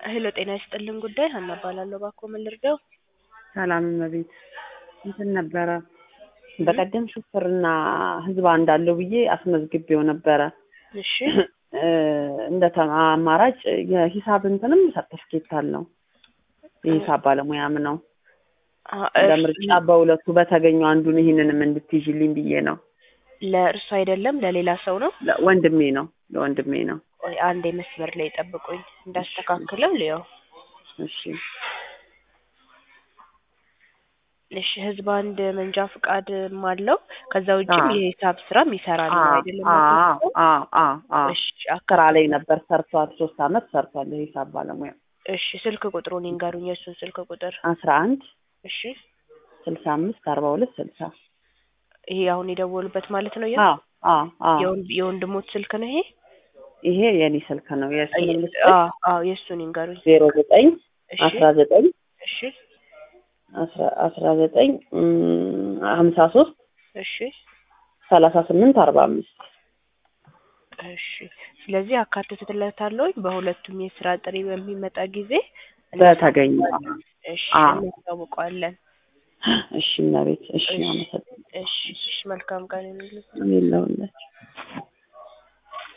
ሄሎ ጤና ይስጥልን ጉዳይ ሀና እባላለሁ። እባክዎ ምን ልርዳው? ሰላም እመቤት እንትን ነበረ በቀደም ሹፍርና ህዝብ እንዳለው ብዬ አስመዝግቤው ነበረ። እሺ እንደ ተ- አማራጭ የሂሳብ እንትንም ሰርተፍኬት አለው የሂሳብ ባለሙያም ነው። አ- ለምርጫ በሁለቱ በተገኘው አንዱን ይህንንም እንድትይዥልኝ ብዬ ነው። ለእርሱ አይደለም ለሌላ ሰው ነው። ለ- ወንድሜ ነው ለወንድሜ ነው። ቆይ አንዴ መስመር ላይ ጠብቁኝ እንዳስተካክለው ልየው። እሺ እሺ ህዝብ አንድ መንጃ ፍቃድ አለው። ከዛ ውጭም አዎ። የሂሳብ ስራም ይሰራል ነው አይደለም? አዎ አቶ አዎ አዎ አዎ እሺ ስራ አከራ ላይ ነበር ሰርቷል። ሶስት አመት ሰርቷል የሂሳብ ባለሙያ እሺ ስልክ ቁጥሩን ይንገሩኝ፣ የእሱን ስልክ ቁጥር። አስራ አንድ እሺ ስልሳ አምስት አርባ ሁለት ስልሳ ይሄ አሁን የደወሉበት ማለት ነው። የ- አዎ አዎ አዎ የወንድ- የወንድሞት ስልክ ነው ይሄ? ይሄ የኔ ስልክ ነው። የእሱን ልስጥ አዎ አዎ የእሱን ይንገሩኝ። ዜሮ ዘጠኝ እሺ አስራ ዘጠኝ እሺ አስራ አስራ ዘጠኝ ሀምሳ ሶስት እሺ ሰላሳ ስምንት አርባ አምስት እሺ ስለዚህ አካትትለታለሁ በሁለቱም የስራ ጥሪ በሚመጣ ጊዜ በተገኘ እሺ አዎ። እናሳውቀዋለን። እሺ እመቤት እሺ እሺ አመሰግናለሁ እሺ እሺ መልካም ቀን ይሁንልህ። የለውላችሁ